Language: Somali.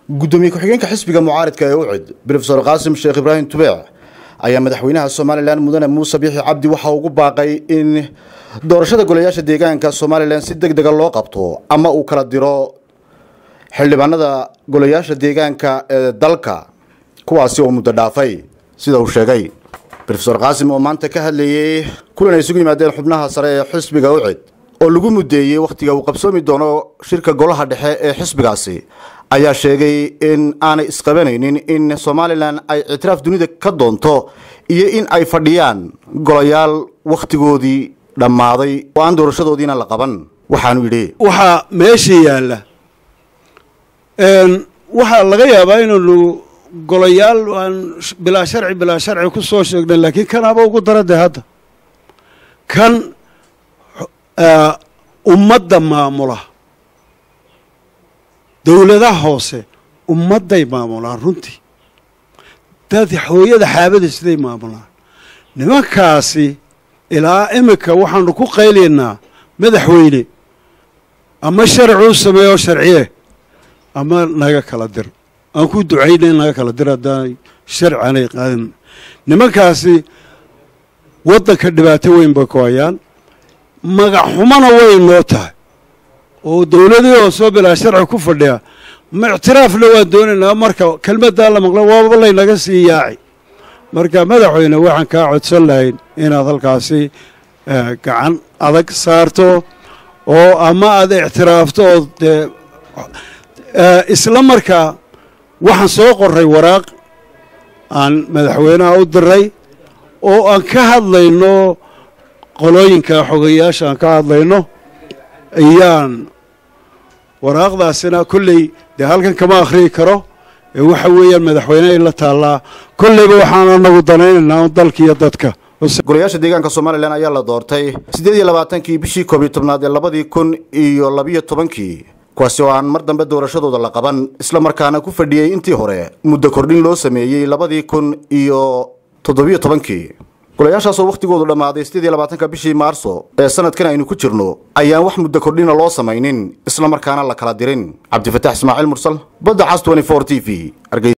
gudoomiye ku-xigeenka xisbiga mucaaridka ee ucid brofesor qaasim sheekh ibraahim tubeec ayaa madaxweynaha somalilan mudane muuse biixi cabdi waxa ugu baaqay in doorashada golayaasha deegaanka somalilan si deg dega loo qabto ama uu kala diro xildhibaanada golayaasha deegaanka ee dalka kuwaasi oo muddo dhaafay sida uu sheegay rofesor qaasim oo maanta ka hadlayey kulan ay isugu yimaadeen xubnaha sare ee xisbiga ucid oo lagu mudeeyey wakhtiga uu qabsoomi doono shirka golaha dhexe ee xisbigaasi ayaa sheegay in aanay isqabanaynin in somalilan ay ictiraaf dunida ka doonto iyo in ay fadhiyaan golayaal wakhtigoodii dhammaaday oo aan doorashadoodiina la qaban waxaanu yidhi waxaa meesha yaalla waxaa laga yaabaa inaynu golayaal aan bilaa sharci bilaa sharci ku soo sheegnay laakiin kanaaba ugu dara dee hadda kan ummadda maamula dowladaha hoose ummadday maamulaan runtii dad hooyada xaabada siday maamulaan nimankaasi ilaa iminka waxaanu ku qaylaynaa madaxweyne ama sharci u sameeyo sharciye ama naga kala dir aan ku ducayna in naga kala dir haddaanay sharci aanay qaadin nimankaasi waddanka dhibaato weyn bay ku hayaan magac xumana way noo tahay oo dowladii oo soo bilaa sharci ku fadhiya ma ictiraafna waan doonaynaa marka kelmaddaa la maqlo waaba laynaga sii yaaci marka madaxweyne waxaan kaa codsan lahayn inaad halkaasi gacan adag saarto oo ama aad ictiraafto oo dee isla markaa waxaan soo qoray waraaq aan madaxweynaha u diray oo aan ka hadlayno qolooyinka xogayaasha aan ka hadlayno ayaan waraaqdaasina kolley dee halkan kama akhriyi karo ee waxa weeyaan madaxweyne ay la taallaa kolleyba waxaan anagu danaynaynaa un dalka iyo dadka golayaasha deegaanka somalilan ayaa la doortay siddeed iyo labaatankii bishii koob iyo tobnaad ee labadii kun iyo labiyo tobankii kuwaasi oo aan mar dambe doorashadooda la qaban isla markaana ku fadhiyey intii hore muddo kordhin loo sameeyey labadii kun iyo toddobiyo tobankii golayaashaasoo wakhtigoodu dhammaaday siddeed iyo labaatanka bishii maarso ee sanadkan aynu ku jirno ayaan wax muddo kordhina loo samaynin isla markaana la kala dirin cabdifataax ismaaciil mursal badda cas t t v